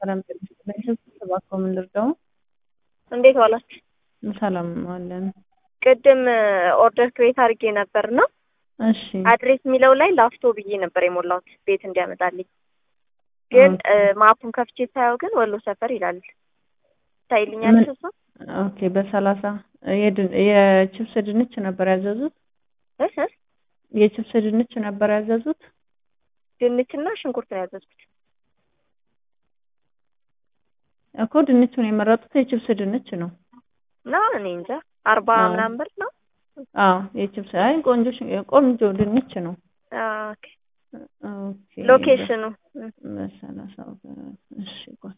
ሰላም ጤና እባክዎ ምን ልርዳው? እንዴት ዋላችሁ? ሰላም አለን። ቅድም ኦርደር ክሬት አድርጌ ነበር እና እሺ አድሬስ የሚለው ላይ ላፍቶ ብዬ ነበር የሞላሁት ቤት እንዲያመጣልኝ። ግን ማፑን ከፍቼ ሳየው ግን ወሎ ሰፈር ይላል። ታይልኛል ምን- እሷ ኦኬ በሰላሳ የድ- የችብስ ድንች ነበር ያዘዙት? እህ እህ የችብስ ድንች ነበር ያዘዙት? ድንችና ሽንኩርት ነው ያዘዝኩት። እኮ ድንቹን የመረጡት የችብስ ድንች ነው። እና እኔ እንጃ አርባ አዎ። ምናምን ብር ነው። አዎ የችብስ አይ ቆንጆ ሽ- ቆንጆ ድንች ነው። አዎ፣ ኦኬ። ኦኬ ሎኬሽኑ እም፣ በሰላሳ እሺ ቆይ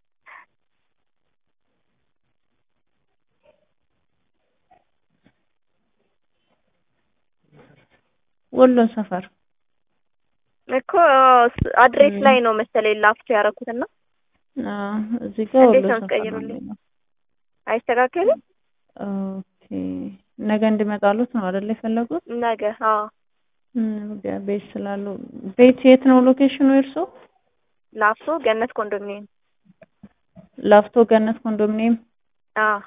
ወሎ ሰፈር እኮ ስ- አድሬስ እም። ላይ ነው መሰለኝ ላፍቶ ያደረኩትና አዎ እዚህ ጋር እንዴት ወሎ ነው ሰፈር ነው የምትቀይሩልኝ? የሚለው። አይስተካከልም ኦኬ ነገ እንዲመጣሉት ነው አይደል የፈለጉት? ነገ። አዎ እም፣ ጋ- ቤት ስላሉ ቤት የት ነው ሎኬሽኑ የእርሶ? ላፍቶ ገነት ኮንዶሚኒየም። ላፍቶ ገነት ኮንዶሚኒየም። አዎ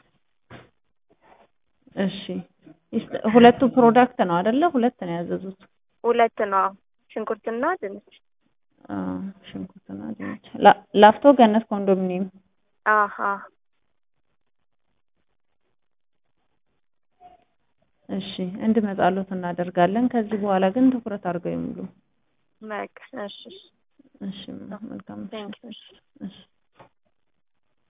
እሺ ይስ- ሁለቱ ፕሮዳክት ነው አይደለ? ሁለት ነው ያዘዙት። ሁለት ነው። አዎ ሽንኩርትና ድንች። አዎ ሽንኩርትና ድንች። ላ- ላፍቶ ገነት ኮንዶሚኒየም። አዎ አዎ እሺ እንዲመጣሉት እናደርጋለን። ከዚህ በኋላ ግን ትኩረት አድርገው ይሙሉ። በቃ እሺ እሺ። እሺ መልካም Thank you. እሺ